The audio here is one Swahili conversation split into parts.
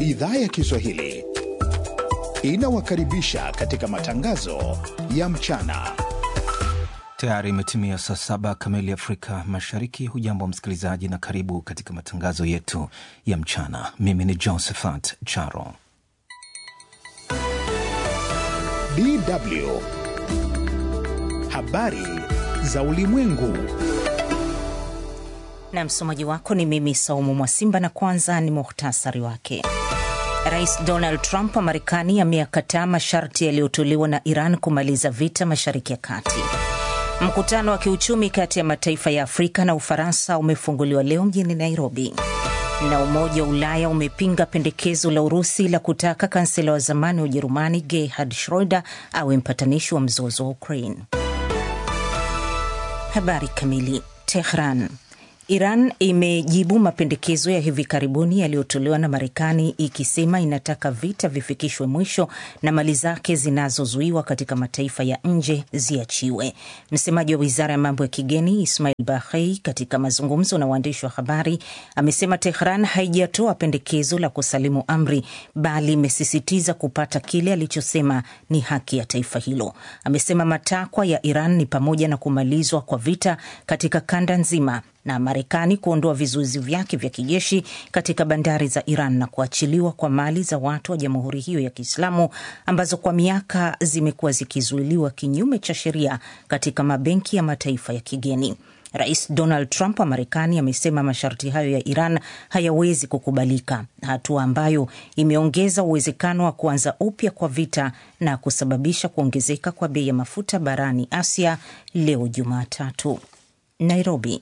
idhaa ya Kiswahili inawakaribisha katika matangazo ya mchana. Tayari imetimia saa saba kamili Afrika Mashariki. Hujambo msikilizaji, na karibu katika matangazo yetu ya mchana. Mimi ni Josephat Charo. DW habari za ulimwengu, na msomaji wako ni mimi Saumu Mwasimba, na kwanza ni muhtasari wake. Rais Donald Trump wa Marekani ameyakataa masharti yaliyotolewa na Iran kumaliza vita Mashariki ya Kati. Mkutano wa kiuchumi kati ya mataifa ya Afrika na Ufaransa umefunguliwa leo mjini Nairobi. Na Umoja wa Ulaya umepinga pendekezo la Urusi la kutaka kansela wa zamani wa Ujerumani Gerhard Schroeder awe mpatanishi wa mzozo wa Ukraine. Habari kamili. Tehran. Iran imejibu mapendekezo ya hivi karibuni yaliyotolewa na Marekani ikisema inataka vita vifikishwe mwisho na mali zake zinazozuiwa katika mataifa ya nje ziachiwe. Msemaji wa wizara ya mambo ya kigeni Ismail Bahei, katika mazungumzo na waandishi wa habari, amesema Tehran haijatoa pendekezo la kusalimu amri, bali imesisitiza kupata kile alichosema ni haki ya taifa hilo. Amesema matakwa ya Iran ni pamoja na kumalizwa kwa vita katika kanda nzima na Marekani kuondoa vizuizi vyake vya kijeshi katika bandari za Iran na kuachiliwa kwa mali za watu wa jamhuri hiyo ya Kiislamu ambazo kwa miaka zimekuwa zikizuiliwa kinyume cha sheria katika mabenki ya mataifa ya kigeni. Rais Donald Trump wa Marekani amesema masharti hayo ya Iran hayawezi kukubalika, hatua ambayo imeongeza uwezekano wa kuanza upya kwa vita na kusababisha kuongezeka kwa bei ya mafuta barani Asia leo Jumatatu. Nairobi.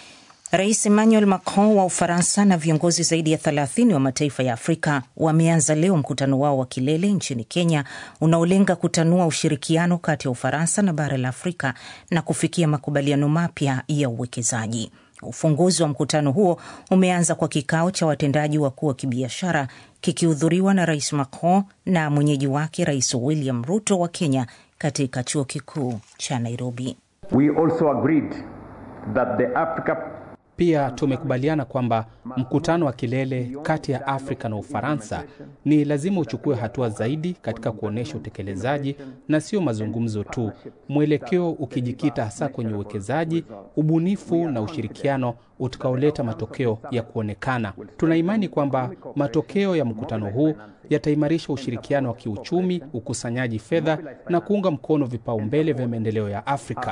Rais Emmanuel Macron wa Ufaransa na viongozi zaidi ya 30 wa mataifa ya Afrika wameanza leo mkutano wao wa kilele nchini Kenya unaolenga kutanua ushirikiano kati ya Ufaransa na bara la Afrika na kufikia makubaliano mapya ya uwekezaji. Ufunguzi wa mkutano huo umeanza kwa kikao cha watendaji wakuu wa kibiashara kikihudhuriwa na Rais Macron na mwenyeji wake Rais William Ruto wa Kenya katika chuo kikuu cha Nairobi. We also agreed that the Africa pia tumekubaliana kwamba mkutano wa kilele kati ya Afrika na Ufaransa ni lazima uchukue hatua zaidi katika kuonyesha utekelezaji na sio mazungumzo tu, mwelekeo ukijikita hasa kwenye uwekezaji, ubunifu na ushirikiano utakaoleta matokeo ya kuonekana. Tuna imani kwamba matokeo ya mkutano huu yataimarisha ushirikiano wa kiuchumi, ukusanyaji fedha na kuunga mkono vipaumbele vya maendeleo ya Afrika.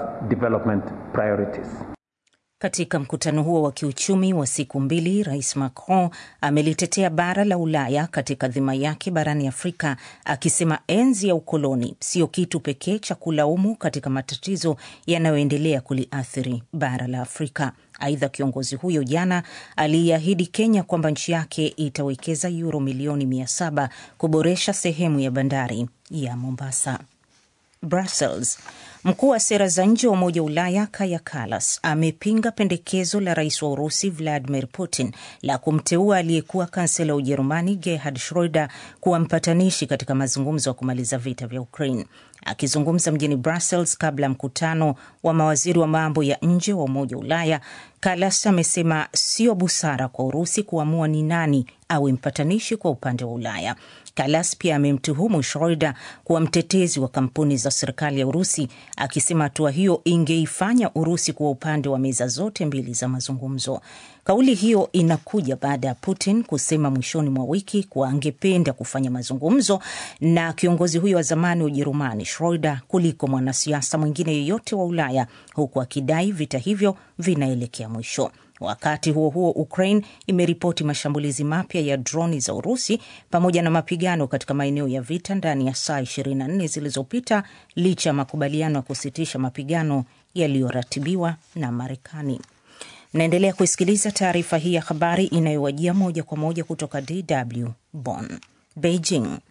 Katika mkutano huo wa kiuchumi wa siku mbili, Rais Macron amelitetea bara la Ulaya katika dhima yake barani Afrika, akisema enzi ya ukoloni sio kitu pekee cha kulaumu katika matatizo yanayoendelea kuliathiri bara la Afrika. Aidha, kiongozi huyo jana aliiahidi Kenya kwamba nchi yake itawekeza yuro milioni mia saba kuboresha sehemu ya bandari ya Mombasa. Brussels. Mkuu wa sera za nje wa Umoja wa Ulaya Kaja Kallas amepinga pendekezo la rais wa Urusi Vladimir Putin la kumteua aliyekuwa kansela wa Ujerumani Gerhard Schroeder kuwa mpatanishi katika mazungumzo ya kumaliza vita vya Ukraine. Akizungumza mjini Brussels kabla ya mkutano wa mawaziri wa mambo ya nje wa Umoja wa Ulaya, Kallas amesema sio busara kwa Urusi kuamua ni nani awe mpatanishi kwa upande wa Ulaya. Kalas pia amemtuhumu Schroeder kuwa mtetezi wa kampuni za serikali ya Urusi, akisema hatua hiyo ingeifanya Urusi kuwa upande wa meza zote mbili za mazungumzo. Kauli hiyo inakuja baada ya Putin kusema mwishoni mwa wiki kuwa angependa kufanya mazungumzo na kiongozi huyo wa zamani wa Ujerumani Schroeder kuliko mwanasiasa mwingine yeyote wa Ulaya, huku akidai vita hivyo vinaelekea mwisho. Wakati huo huo, Ukraine imeripoti mashambulizi mapya ya droni za Urusi pamoja na mapigano katika maeneo ya vita ndani ya saa 24 zilizopita licha ya makubaliano ya kusitisha mapigano yaliyoratibiwa na Marekani. Mnaendelea kuisikiliza taarifa hii ya habari inayowajia moja kwa moja kutoka DW Bonn. Beijing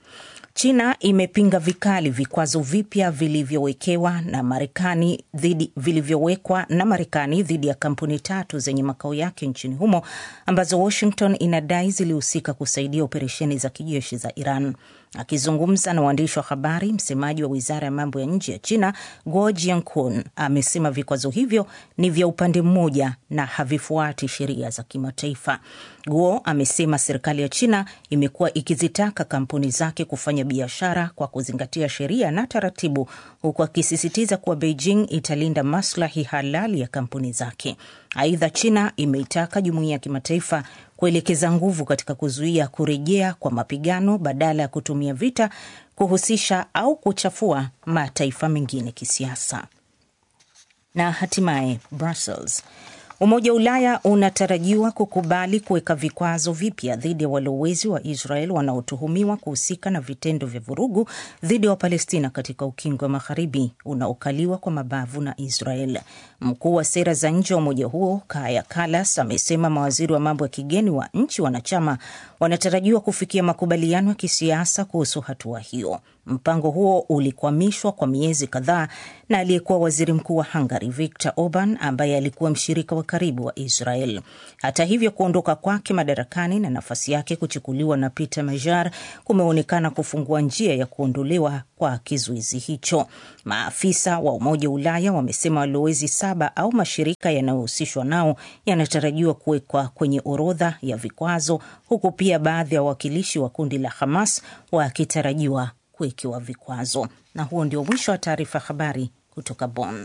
China imepinga vikali vikwazo vipya vilivyowekewa na Marekani dhidi vilivyowekwa na Marekani dhidi ya kampuni tatu zenye makao yake nchini humo ambazo Washington inadai zilihusika kusaidia operesheni za kijeshi za Iran. Akizungumza na waandishi wa habari, msemaji wa wizara ya mambo ya nje ya China Guo Jiankun amesema vikwazo hivyo ni vya upande mmoja na havifuati sheria za kimataifa. Guo amesema serikali ya China imekuwa ikizitaka kampuni zake kufanya biashara kwa kuzingatia sheria na taratibu, huku akisisitiza kuwa Beijing italinda maslahi halali ya kampuni zake. Aidha, China imeitaka jumuiya ya kimataifa kuelekeza nguvu katika kuzuia kurejea kwa mapigano badala ya kutumia vita kuhusisha au kuchafua mataifa mengine kisiasa. Na hatimaye Brussels. Umoja wa Ulaya unatarajiwa kukubali kuweka vikwazo vipya dhidi ya walowezi wa Israel wanaotuhumiwa kuhusika na vitendo vya vurugu dhidi ya Wapalestina katika ukingo wa magharibi unaokaliwa kwa mabavu na Israel. Mkuu wa sera za nje wa umoja huo Kaya Kalas amesema mawaziri wa mambo ya kigeni wa nchi wanachama wanatarajiwa kufikia makubaliano ya kisiasa kuhusu hatua hiyo. Mpango huo ulikwamishwa kwa miezi kadhaa na aliyekuwa waziri mkuu wa Hungary Viktor Orban ambaye alikuwa mshirika wa karibu wa Israel. Hata hivyo, kuondoka kwake madarakani na nafasi yake kuchukuliwa na Peter Major kumeonekana kufungua njia ya kuondolewa kwa kizuizi hicho. Maafisa wa Umoja wa Ulaya wamesema walowezi saba au mashirika yanayohusishwa nao yanatarajiwa kuwekwa kwenye orodha ya vikwazo, huku pia baadhi ya wawakilishi wa kundi la Hamas wakitarajiwa kuwekewa vikwazo. Na huo ndio mwisho wa taarifa habari kutoka Bonn.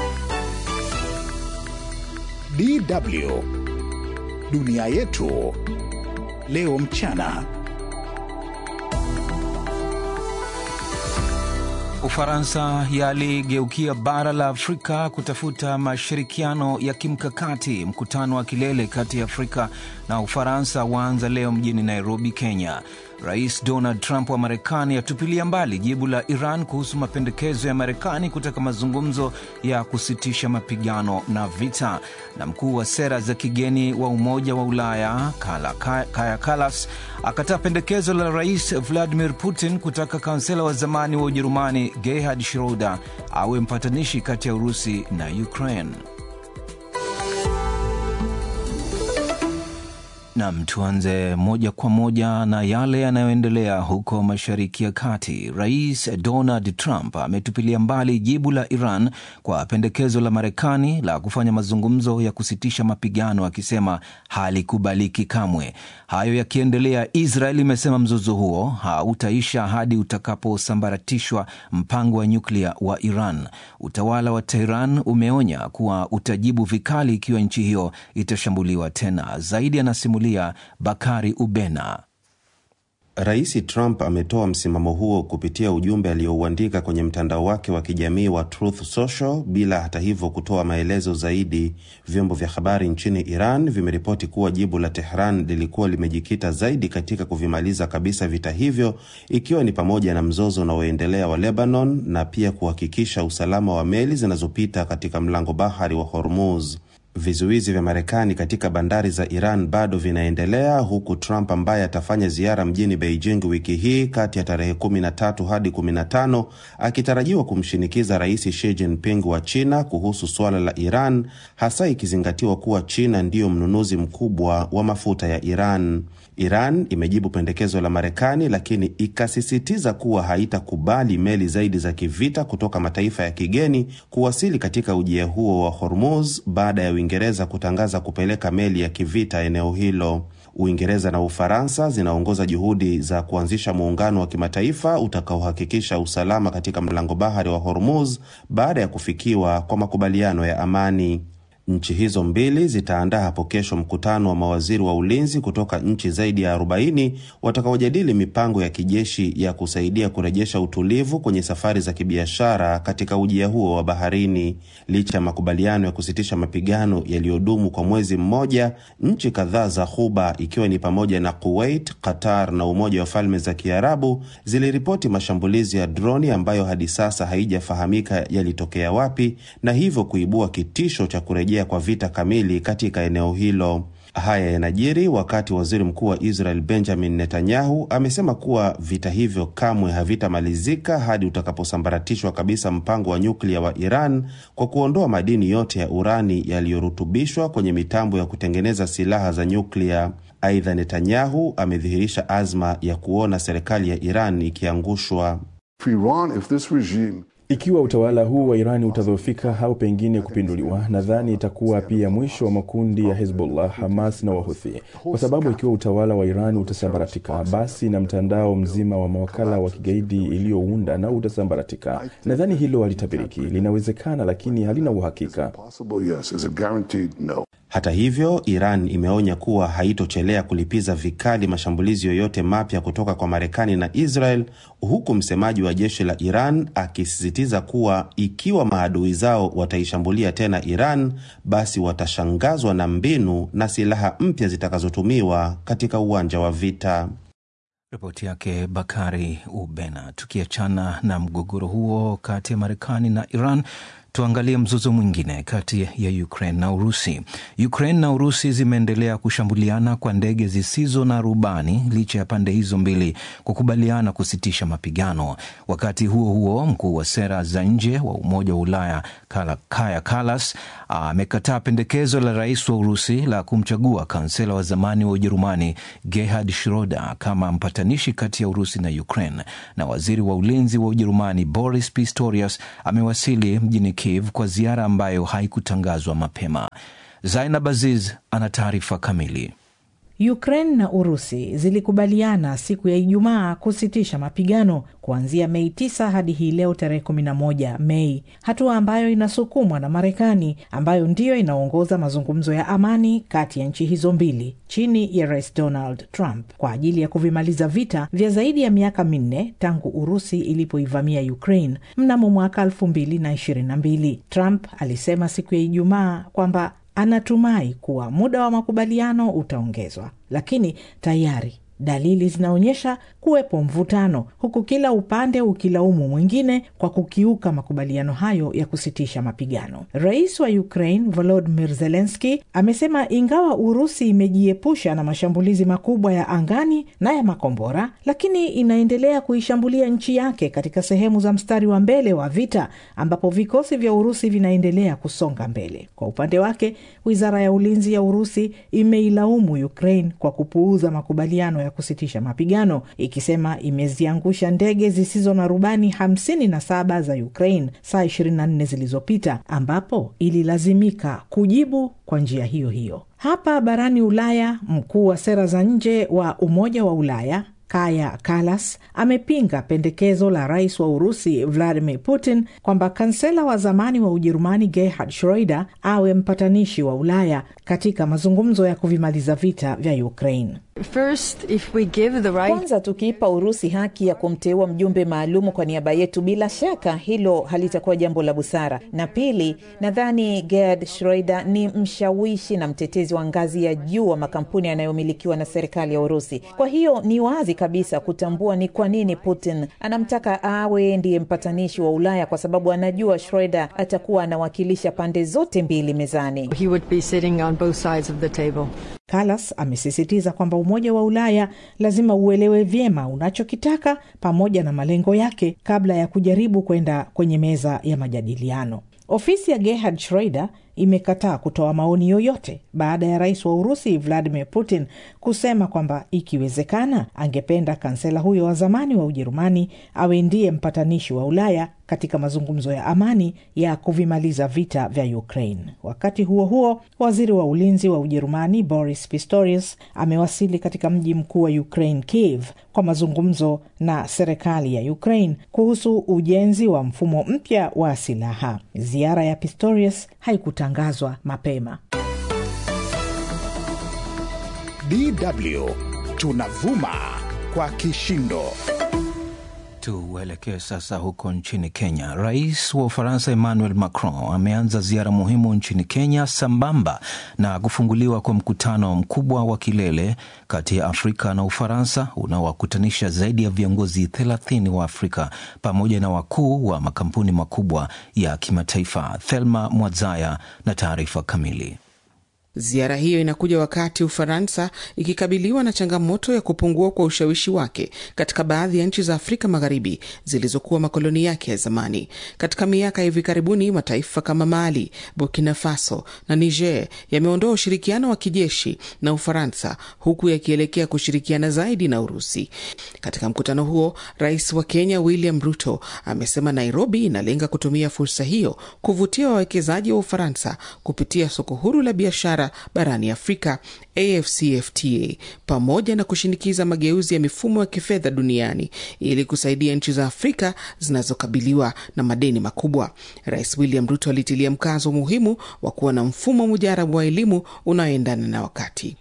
DW dunia yetu leo mchana. Ufaransa yaligeukia bara la Afrika kutafuta mashirikiano ya kimkakati. Mkutano wa kilele kati ya Afrika na Ufaransa waanza leo mjini Nairobi, Kenya. Rais Donald Trump wa Marekani atupilia mbali jibu la Iran kuhusu mapendekezo ya Marekani kutaka mazungumzo ya kusitisha mapigano na vita. Na mkuu wa sera za kigeni wa Umoja wa Ulaya Kaja Kallas akataa pendekezo la Rais Vladimir Putin kutaka kansela wa zamani wa Ujerumani Gerhard Schroeder awe mpatanishi kati ya Urusi na Ukraine. Nam, tuanze moja kwa moja na yale yanayoendelea huko Mashariki ya Kati. Rais Donald Trump ametupilia mbali jibu la Iran kwa pendekezo la Marekani la kufanya mazungumzo ya kusitisha mapigano, akisema halikubaliki kamwe. Hayo yakiendelea, Israel imesema mzozo huo hautaisha hadi utakaposambaratishwa mpango wa nyuklia wa Iran. Utawala wa Tehran umeonya kuwa utajibu vikali ikiwa nchi hiyo itashambuliwa tena. Zaidi anasimulia Bakari Ubena. Rais Trump ametoa msimamo huo kupitia ujumbe aliouandika kwenye mtandao wake wa kijamii wa Truth Social bila hata hivyo kutoa maelezo zaidi. Vyombo vya habari nchini Iran vimeripoti kuwa jibu la Tehran lilikuwa limejikita zaidi katika kuvimaliza kabisa vita hivyo, ikiwa ni pamoja na mzozo unaoendelea wa Lebanon na pia kuhakikisha usalama wa meli zinazopita katika mlango bahari wa Hormuz. Vizuizi vya Marekani katika bandari za Iran bado vinaendelea huku Trump ambaye atafanya ziara mjini Beijing wiki hii kati ya tarehe 13 hadi 15 akitarajiwa kumshinikiza Rais Xi Jinping wa China kuhusu suala la Iran, hasa ikizingatiwa kuwa China ndiyo mnunuzi mkubwa wa mafuta ya Iran. Iran imejibu pendekezo la Marekani lakini ikasisitiza kuwa haitakubali meli zaidi za kivita kutoka mataifa ya kigeni kuwasili katika ujia huo wa Hormuz baada ya Uingereza kutangaza kupeleka meli ya kivita eneo hilo. Uingereza na Ufaransa zinaongoza juhudi za kuanzisha muungano wa kimataifa utakaohakikisha usalama katika mlango bahari wa Hormuz baada ya kufikiwa kwa makubaliano ya amani. Nchi hizo mbili zitaandaa hapo kesho mkutano wa mawaziri wa ulinzi kutoka nchi zaidi ya 40 watakaojadili mipango ya kijeshi ya kusaidia kurejesha utulivu kwenye safari za kibiashara katika ujia huo wa baharini. Licha ya makubaliano ya kusitisha mapigano yaliyodumu kwa mwezi mmoja, nchi kadhaa za Ghuba ikiwa ni pamoja na Kuwait, Qatar na Umoja wa Falme za Kiarabu ziliripoti mashambulizi ya droni ambayo hadi sasa haijafahamika yalitokea wapi na hivyo kuibua kitisho cha kurejea kwa vita kamili katika eneo hilo. Haya yanajiri wakati waziri mkuu wa Israel Benjamin Netanyahu amesema kuwa vita hivyo kamwe havitamalizika hadi utakaposambaratishwa kabisa mpango wa nyuklia wa Iran kwa kuondoa madini yote ya urani yaliyorutubishwa kwenye mitambo ya kutengeneza silaha za nyuklia. Aidha, Netanyahu amedhihirisha azma ya kuona serikali ya Iran ikiangushwa. Ikiwa utawala huu wa Irani utadhoofika au pengine kupinduliwa, nadhani itakuwa pia mwisho wa makundi ya Hezbollah, Hamas na Wahuthi, kwa sababu ikiwa utawala wa Irani utasambaratika, basi na mtandao mzima wa mawakala wa kigaidi iliyounda na utasambaratika. Nadhani hilo halitabiriki, linawezekana, lakini halina uhakika. Hata hivyo, Iran imeonya kuwa haitochelea kulipiza vikali mashambulizi yoyote mapya kutoka kwa Marekani na Israel, huku msemaji wa jeshi la Iran akisisitiza kuwa ikiwa maadui zao wataishambulia tena Iran, basi watashangazwa na mbinu na silaha mpya zitakazotumiwa katika uwanja wa vita. Ripoti yake Bakari Ubena. Tukiachana na mgogoro huo kati ya Marekani na Iran, tuangalie mzozo mwingine kati ya Ukraine na Urusi. Ukraine na Urusi zimeendelea kushambuliana kwa ndege zisizo na rubani licha ya pande hizo mbili kukubaliana kusitisha mapigano. Wakati huo huo, mkuu wa sera za nje wa Umoja wa Ulaya Kaja Kallas amekataa pendekezo la rais wa Urusi la kumchagua kansela wa zamani wa Ujerumani Gerhard Schroder kama mpatanishi kati ya Urusi na Ukraine. Na waziri wa ulinzi wa Ujerumani Boris Pistorius amewasili mjini Kiev kwa ziara ambayo haikutangazwa mapema. Zainab Aziz ana taarifa kamili. Ukraine na Urusi zilikubaliana siku ya Ijumaa kusitisha mapigano kuanzia Mei 9 hadi hii leo tarehe 11 Mei, hatua ambayo inasukumwa na Marekani ambayo ndiyo inaongoza mazungumzo ya amani kati ya nchi hizo mbili chini ya Rais Donald Trump kwa ajili ya kuvimaliza vita vya zaidi ya miaka minne tangu Urusi ilipoivamia Ukraine mnamo mwaka 2022. Trump alisema siku ya Ijumaa kwamba anatumai kuwa muda wa makubaliano utaongezwa, lakini tayari dalili zinaonyesha kuwepo mvutano, huku kila upande ukilaumu mwingine kwa kukiuka makubaliano hayo ya kusitisha mapigano. Rais wa Ukraine Volodymyr Zelensky amesema ingawa Urusi imejiepusha na mashambulizi makubwa ya angani na ya makombora, lakini inaendelea kuishambulia nchi yake katika sehemu za mstari wa mbele wa vita, ambapo vikosi vya Urusi vinaendelea kusonga mbele. Kwa upande wake, wizara ya ulinzi ya Urusi imeilaumu Ukraine kwa kupuuza makubaliano ya kusitisha mapigano ikisema imeziangusha ndege zisizo na rubani 57 za Ukraine saa 24 zilizopita, ambapo ililazimika kujibu kwa njia hiyo hiyo. Hapa barani Ulaya, mkuu wa sera za nje wa Umoja wa Ulaya Kaja Kallas amepinga pendekezo la rais wa Urusi Vladimir Putin kwamba kansela wa zamani wa Ujerumani Gerhard Schroeder awe mpatanishi wa Ulaya katika mazungumzo ya kuvimaliza vita vya Ukraine. First, if we give the right... Kwanza, tukiipa Urusi haki ya kumteua mjumbe maalumu kwa niaba yetu, bila shaka hilo halitakuwa jambo la busara. Na pili, nadhani Gerhard Schroeder ni mshawishi na mtetezi wa ngazi ya juu wa makampuni yanayomilikiwa na serikali ya Urusi. Kwa hiyo ni wazi kabisa kutambua ni kwa nini Putin anamtaka awe ndiye mpatanishi wa Ulaya, kwa sababu anajua Schroeder atakuwa anawakilisha pande zote mbili mezani. He would be sitting on both sides of the table. Kallas amesisitiza kwamba Umoja wa Ulaya lazima uelewe vyema unachokitaka pamoja na malengo yake kabla ya kujaribu kwenda kwenye meza ya majadiliano. Ofisi ya Gerhard Schroeder imekataa kutoa maoni yoyote baada ya rais wa Urusi Vladimir Putin kusema kwamba ikiwezekana, angependa kansela huyo wa zamani wa Ujerumani awe ndiye mpatanishi wa Ulaya katika mazungumzo ya amani ya kuvimaliza vita vya Ukraine. Wakati huo huo, waziri wa ulinzi wa Ujerumani Boris Pistorius amewasili katika mji mkuu wa Ukraine, Kiev, kwa mazungumzo na serikali ya Ukraine kuhusu ujenzi wa mfumo mpya wa silaha. Ziara ya Pistorius haikutangazwa mapema. DW tunavuma kwa kishindo. Tuelekee sasa huko nchini Kenya. Rais wa Ufaransa Emmanuel Macron ameanza ziara muhimu nchini Kenya sambamba na kufunguliwa kwa mkutano mkubwa wa kilele kati ya Afrika na Ufaransa unaowakutanisha zaidi ya viongozi thelathini wa Afrika pamoja na wakuu wa makampuni makubwa ya kimataifa. Thelma Mwadzaya na taarifa kamili. Ziara hiyo inakuja wakati Ufaransa ikikabiliwa na changamoto ya kupungua kwa ushawishi wake katika baadhi ya nchi za Afrika Magharibi zilizokuwa makoloni yake ya zamani. Katika miaka ya hivi karibuni, mataifa kama Mali, Burkina Faso na Niger yameondoa ushirikiano wa kijeshi na Ufaransa, huku yakielekea kushirikiana zaidi na Urusi. Katika mkutano huo, rais wa Kenya William Ruto amesema Nairobi inalenga kutumia fursa hiyo kuvutia wawekezaji wa Ufaransa kupitia soko huru la biashara barani Afrika AfCFTA pamoja na kushinikiza mageuzi ya mifumo ya kifedha duniani ili kusaidia nchi za Afrika zinazokabiliwa na madeni makubwa. Rais William Ruto alitilia mkazo umuhimu wa kuwa na mfumo mujarabu wa elimu unaoendana na wakati.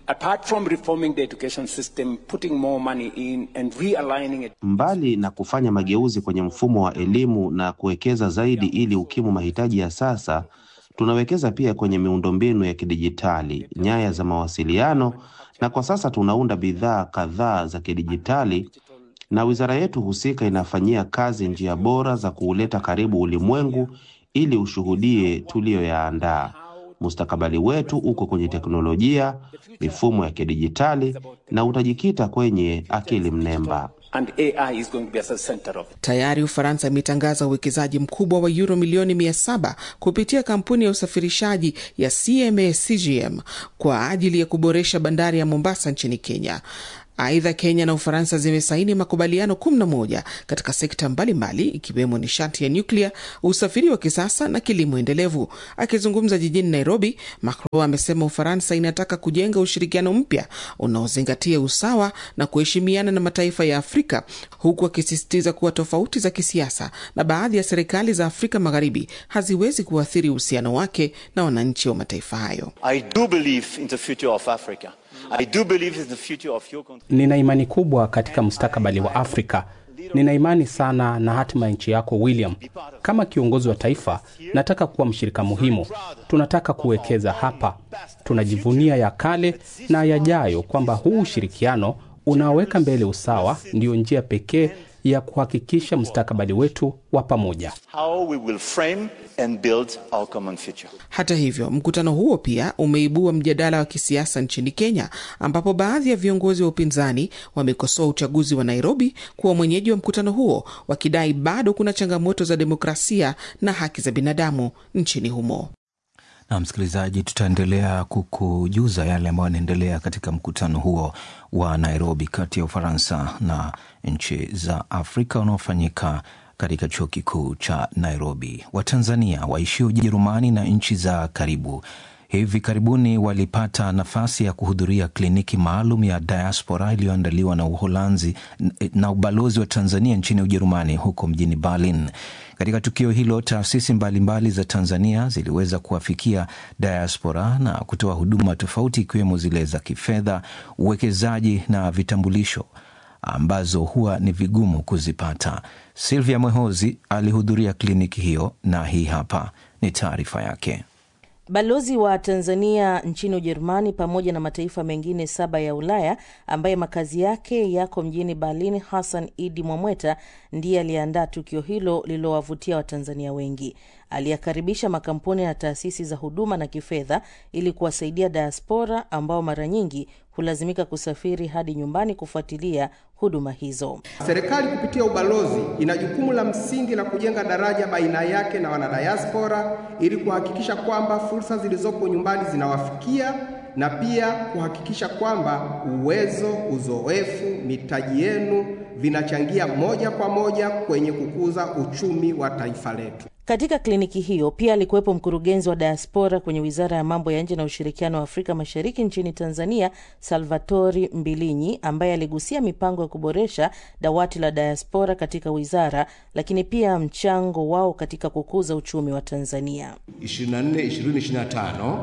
Mbali na kufanya mageuzi kwenye mfumo wa elimu na kuwekeza zaidi ili ukimu mahitaji ya sasa tunawekeza pia kwenye miundombinu ya kidijitali, nyaya za mawasiliano, na kwa sasa tunaunda bidhaa kadhaa za kidijitali, na wizara yetu husika inafanyia kazi njia bora za kuuleta karibu ulimwengu ili ushuhudie tuliyoyaandaa. Mustakabali wetu uko kwenye teknolojia, mifumo ya kidijitali na utajikita kwenye akili mnemba. And AI is going to be at the center of it. Tayari Ufaransa imetangaza uwekezaji mkubwa wa euro milioni mia saba kupitia kampuni ya usafirishaji ya CMA CGM kwa ajili ya kuboresha bandari ya Mombasa nchini Kenya. Aidha, Kenya na Ufaransa zimesaini makubaliano 11 katika sekta mbalimbali ikiwemo nishati ya nyuklia, usafiri wa kisasa na kilimo endelevu. Akizungumza jijini Nairobi, Macron amesema Ufaransa inataka kujenga ushirikiano mpya unaozingatia usawa na kuheshimiana na mataifa ya Afrika, huku akisisitiza kuwa tofauti za kisiasa na baadhi ya serikali za Afrika Magharibi haziwezi kuathiri uhusiano wake na wananchi wa mataifa hayo. I do believe in the future of Africa. I do believe in the future of your country. Nina imani kubwa katika mustakabali wa Afrika. Nina imani sana na hatima ya nchi yako William. Kama kiongozi wa taifa, nataka kuwa mshirika muhimu. Tunataka kuwekeza hapa. Tunajivunia ya kale na yajayo, kwamba huu ushirikiano unaoweka mbele usawa ndiyo njia pekee ya kuhakikisha mustakabali wetu wa pamoja. How we will frame and build our common future. Hata hivyo, mkutano huo pia umeibua mjadala wa kisiasa nchini Kenya, ambapo baadhi ya viongozi wa upinzani wamekosoa uchaguzi wa Nairobi kuwa mwenyeji wa mkutano huo, wakidai bado kuna changamoto za demokrasia na haki za binadamu nchini humo. Na msikilizaji, tutaendelea kukujuza yale ambayo yanaendelea katika mkutano huo wa Nairobi kati ya Ufaransa na nchi za Afrika unaofanyika katika chuo kikuu cha Nairobi. Watanzania waishio Ujerumani na nchi za karibu hivi karibuni walipata nafasi ya kuhudhuria kliniki maalum ya diaspora iliyoandaliwa na Uholanzi na ubalozi wa Tanzania nchini Ujerumani huko mjini Berlin. Katika tukio hilo, taasisi mbalimbali za Tanzania ziliweza kuwafikia diaspora na kutoa huduma tofauti ikiwemo zile za kifedha, uwekezaji na vitambulisho ambazo huwa ni vigumu kuzipata. Silvia Mwehozi alihudhuria kliniki hiyo na hii hapa ni taarifa yake. Balozi wa Tanzania nchini Ujerumani pamoja na mataifa mengine saba ya Ulaya ambaye makazi yake yako mjini Berlin, Hassan Idi Mwamweta ndiye aliyeandaa tukio hilo lililowavutia Watanzania wengi. Aliyakaribisha makampuni na taasisi za huduma na kifedha ili kuwasaidia diaspora ambao mara nyingi hulazimika kusafiri hadi nyumbani kufuatilia huduma hizo. Serikali kupitia ubalozi ina jukumu la msingi la kujenga daraja baina yake na wanadiaspora ili kuhakikisha kwamba fursa zilizopo nyumbani zinawafikia na pia kuhakikisha kwamba uwezo, uzoefu, mitaji yenu vinachangia moja kwa moja kwenye kukuza uchumi wa taifa letu. Katika kliniki hiyo pia alikuwepo mkurugenzi wa diaspora kwenye Wizara ya Mambo ya Nje na Ushirikiano wa Afrika Mashariki nchini Tanzania, Salvatori Mbilinyi, ambaye aligusia mipango ya kuboresha dawati la diaspora katika wizara, lakini pia mchango wao katika kukuza uchumi wa Tanzania. 24 2025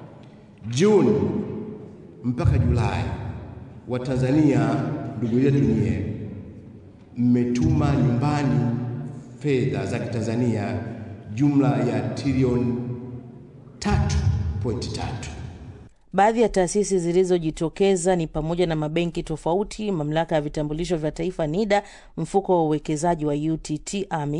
Juni mpaka Julai, Watanzania ndugu yetu nyie, mmetuma nyumbani fedha za Kitanzania jumla ya trilioni 3.3. Baadhi ya taasisi zilizojitokeza ni pamoja na mabenki tofauti, mamlaka ya vitambulisho vya taifa NIDA, mfuko wa uwekezaji wa UTT AMIS,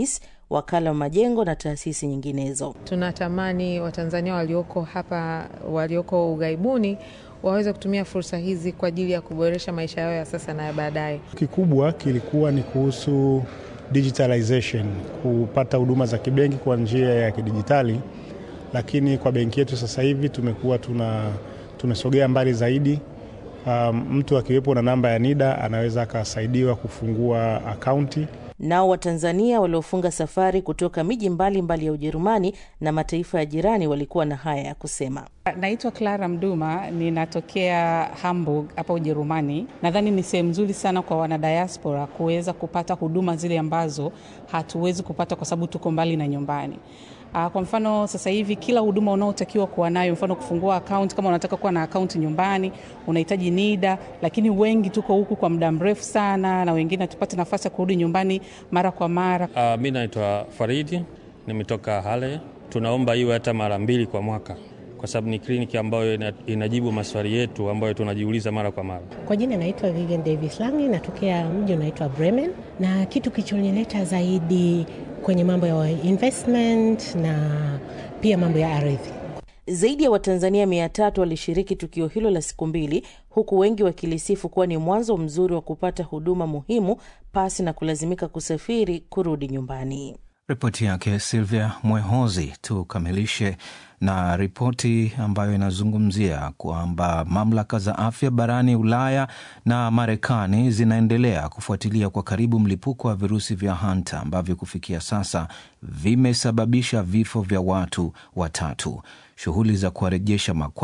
wakala wa majengo na taasisi nyinginezo. Tunatamani Watanzania walioko hapa, walioko ughaibuni waweze kutumia fursa hizi kwa ajili ya kuboresha maisha yao ya sasa na ya baadaye. Kikubwa kilikuwa ni kuhusu digitalization, kupata huduma za kibenki kwa njia ya kidijitali, lakini kwa benki yetu sasa hivi tumekuwa tuna tumesogea mbali zaidi. Um, mtu akiwepo na namba ya NIDA anaweza akasaidiwa kufungua akaunti. Nao Watanzania waliofunga safari kutoka miji mbalimbali ya Ujerumani na mataifa ya jirani walikuwa na haya ya kusema. Naitwa Clara Mduma, ninatokea Hamburg hapa Ujerumani. Nadhani ni sehemu nzuri sana kwa wanadiaspora kuweza kupata huduma zile ambazo hatuwezi kupata kwa sababu tuko mbali na nyumbani. Kwa mfano sasa hivi kila huduma unaotakiwa kuwa nayo, mfano kufungua akaunti, kama unataka kuwa na akaunti nyumbani unahitaji NIDA, lakini wengi tuko huku kwa muda mrefu sana, na wengine hatupate nafasi ya kurudi nyumbani mara kwa mara. Uh, mi naitwa Faridi, nimetoka Hale. Tunaomba iwe hata mara mbili kwa mwaka kwa sababu ni kliniki ambayo inajibu maswali yetu ambayo tunajiuliza mara kwa mara. Kwa jina naitwa Vivian Davis Langi, natokea mji unaitwa Bremen, na kitu kilichonileta zaidi kwenye mambo ya investment na pia mambo ya ardhi. Zaidi ya Watanzania mia tatu walishiriki tukio hilo la siku mbili, huku wengi wakilisifu kuwa ni mwanzo mzuri wa kupata huduma muhimu pasi na kulazimika kusafiri kurudi nyumbani. Ripoti yake Silvia Mwehozi. Tukamilishe na ripoti ambayo inazungumzia kwamba mamlaka za afya barani Ulaya na Marekani zinaendelea kufuatilia kwa karibu mlipuko wa virusi vya hanta ambavyo kufikia sasa vimesababisha vifo vya watu watatu. Shughuli za kuwarejesha makwa